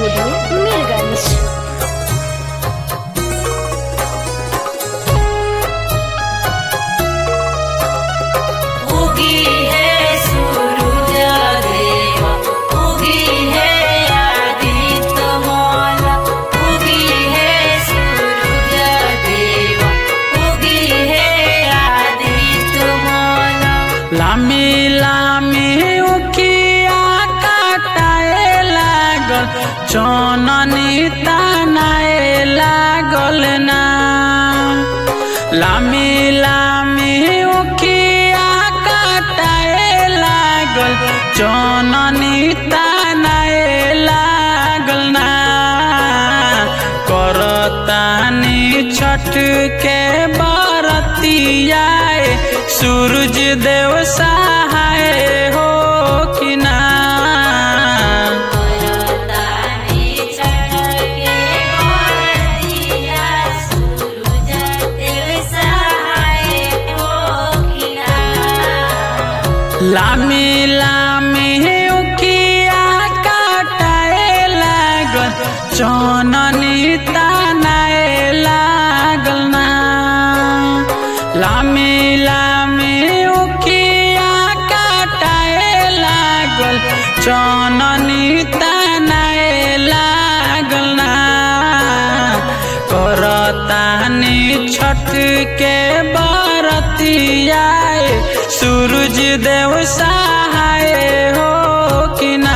studio Mirganj उगी है सूरज देवा उगी है आदित्य माला उगी है सूरज देवा उगी है आदित्य माला लामी लामी उखिया काटाए लागल चननी तानाए लागल ना लामी लामी उखिया काटाए लागल चननी तानाए लागल ना करतानी छठ के बरतियाए सूरज देव सहाय हो कि ना ताने चढ़के बरतिया सूरज देव सहाय होखिना लामी लामी उकिया काटाए लागल चननी तानाए लागल ना लामी लामी उकिया काटाए लागल चननी तानाए लागल ना करतानी छठ के बरतियाए सूरज देव सहाय हो कि ना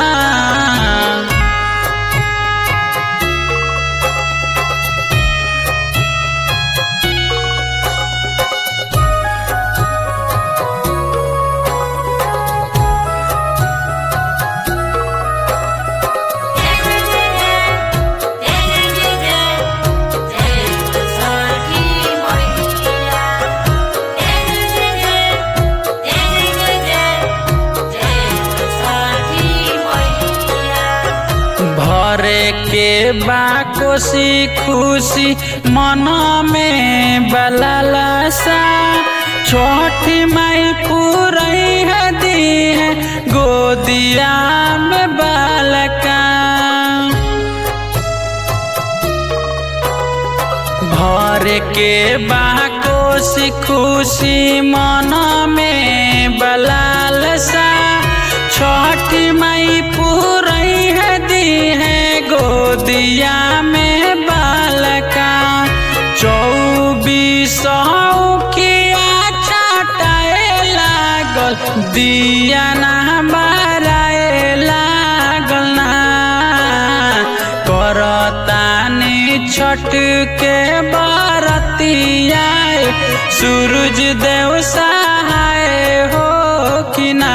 भरे के बा कोसी खुशी मन में बललसा छोटी माई पूरई है दी है गोदिया में बालका भर के बाकोसी खुशी मन में बलालसा छठी मई पूरई है दी है गोदिया में बालका चौबीस किया छटाए लागल दिया ना बाराए लागल ना करतानी छठ के बरतियाए सूरज देव सहाय हो कि ना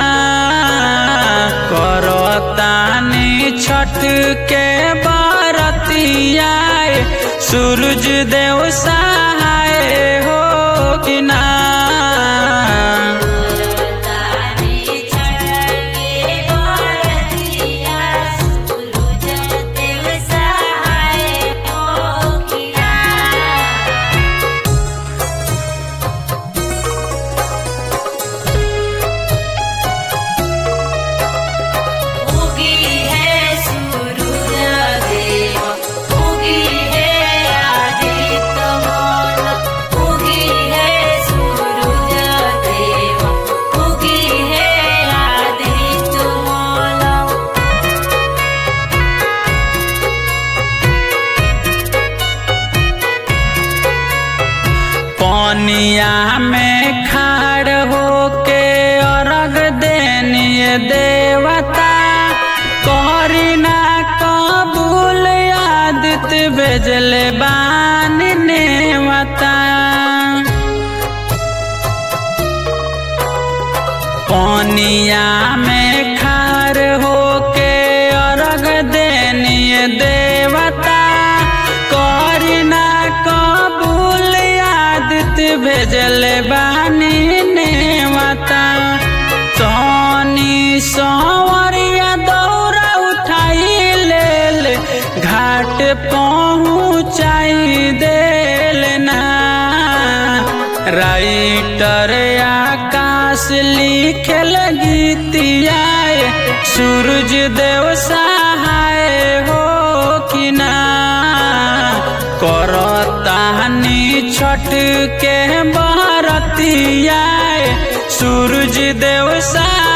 करतानी छठ के बरतियाए सूरज देव सहाय हो कि ना उगी है सूरज देवा उगी है आदित्य माला उगी है सूरज देवा उगी है आदित्य माला पनिया में खाड़ होके अर्घ देनिय देवता करीना कबूल आदित्य भेजले बान नेवता पनिया में खार होके अर्घ देनिय देवता करीना कबूल आदित्य भेजल बानी नेवता सोनी सवरिया दौरा उठाई लेल घाट पहुँचाई देल ना राइटर आकाश लिखल गीतिया सूरज देव सहाय हो करतानी छठ के बरतिया सूरज देव सा